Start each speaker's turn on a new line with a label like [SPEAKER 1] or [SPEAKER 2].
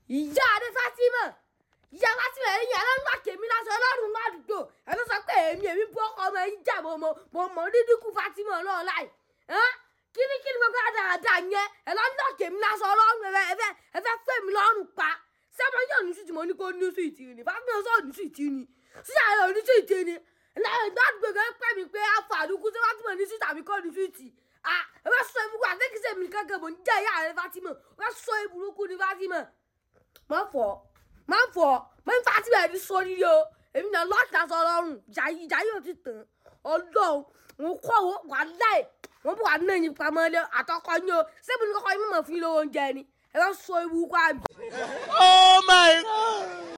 [SPEAKER 1] ìyá adé Fatima ìyá Fatima ẹ̀yìn ẹ̀ ló ń gbà kèmí lásán ọlọ́run ládùúgbò ẹ̀ ló sọ pé èmi èmi bú ọkọ ọmọ ẹ̀yìn jà mọ́ mo mọ̀ dídínkù Fatima ọlọ́run láì kíni kíni gbogbo àdáadáa yẹn ẹ̀ ló ń gbà kèmí lásán ọlọ́run ẹ̀fẹ́ ẹ̀fẹ́ ẹ̀fẹ́ fẹ́ mi lọ́rùn pa sẹ́mo yóò ní sùtì mo ní kó ní sùtì ni Fatima sọ̀ ní sùtì ni sísà yóò ní sùtì ni láyé gbàgbé kan pẹ́ mi pé afàdúkú sí Fatima ní sùtì àbí kọ́ ní sùtì ah ẹ bá sọ ibùkún àtẹ́kísẹ́ mi kankan mò ń jẹ́ ìyá rẹ Fatima ẹ bá sọ ibùkún ní Fatima má fọ má fọ má ń Fatima ẹni sórí o èmi náà lọ́ọ̀tà sọ lọ́rùn ìjà yóò ti tàn ọlọ́run wọn kọ́ wọn wà láì wọn bọ̀ wà náà yín pamọ́ lé àtọkọ yín o sẹ́mi ní kọ́kọ́ yín mọ̀ fún yín lówó oúnjẹ ni ẹ bá sọ ibùkún àbí.
[SPEAKER 2] Oh my God.